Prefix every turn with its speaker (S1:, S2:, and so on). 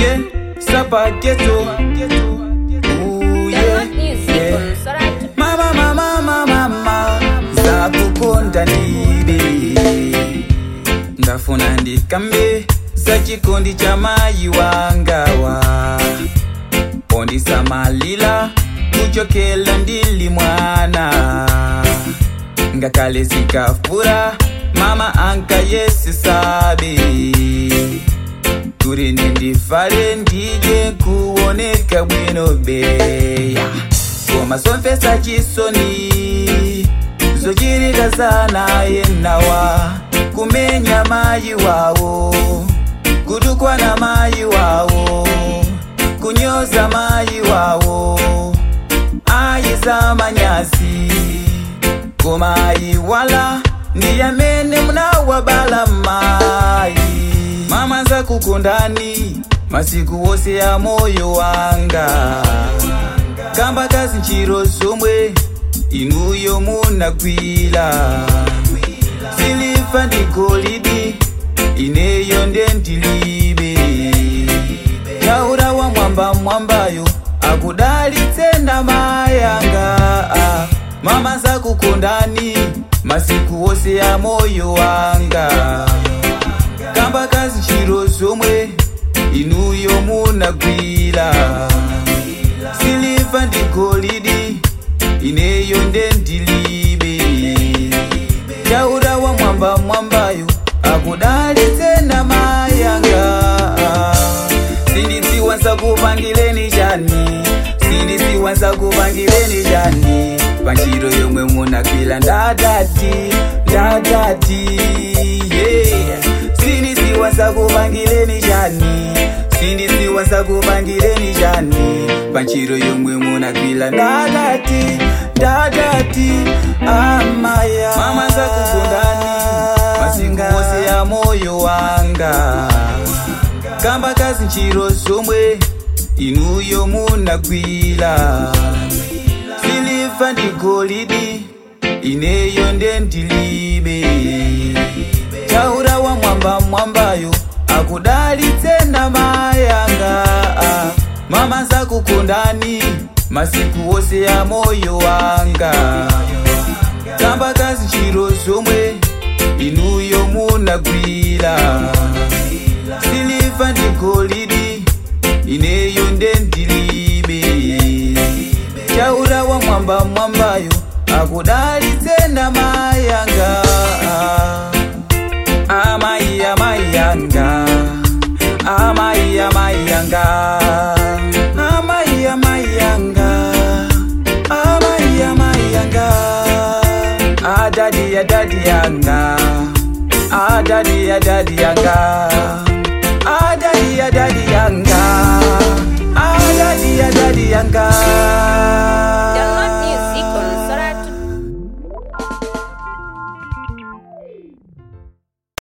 S1: ndidye sapageto Ooh, yeah, yeah. mama mama mama mama zakukonda ndibe ndafuna ndikambe za chikondi cha mayi wangawa pondisamalila kuchokela ndili mwana ngakale zikafura mama anka yesi sabe kuri nindifale ndije kuoneka bwino beya koma somfesa chisoni zochirika sana yenawa kumenya mayi wawo kutukwa na mayi wawo kunyoza mayi wawo ayiza manyasi koma ayiwala ndiyamene munawabala mayi mama zakukondani masiku wose ya moyo wanga kamba kazi nchiro zomwe inuyo munagwira siliva ndi golidi ineyo ndendilibe taura wa mwamba mwambayo akudalitse ndama yanga ah. mama zakukondani masiku wose ya moyo wanga kamba kazi nchiro zomwe inuyo munagwira siliva ndi golidi ineyo ndendilibe taura wa mwamba mwambayo akudalitse ndama yanga sindidziwa nsakupangileni chani sindidziwa nsakupangileni chani panjiro yomwe munagwira ndadati ndadati yeah. sindidziwa nsakupangileni chani sindidziwa nsakupangileni chani panjiro yomwe munagwira ndadati ndadati amaya mama zakukondani masiku wose ya moyo wanga kamba kazi nchiro zomwe inuyo munagwira siliva ndi golidi ineyo ndendilibe taura wa mwamba mwambayo akudalitse ndama yanga ah. mama zakukondani masiku wose ya moyo wanga kamba kazi nchiro zomwe inuyo munagwira siliva ndi golidi ineyo ndendilibe taura wa mwamba mwambayo akudalitse ndama yanga amayi amayi yanga amayi amayi yanga amayi amayi yanga amayi amayi yanga adadi adadi yanga adadi adadi yanga adadi adadi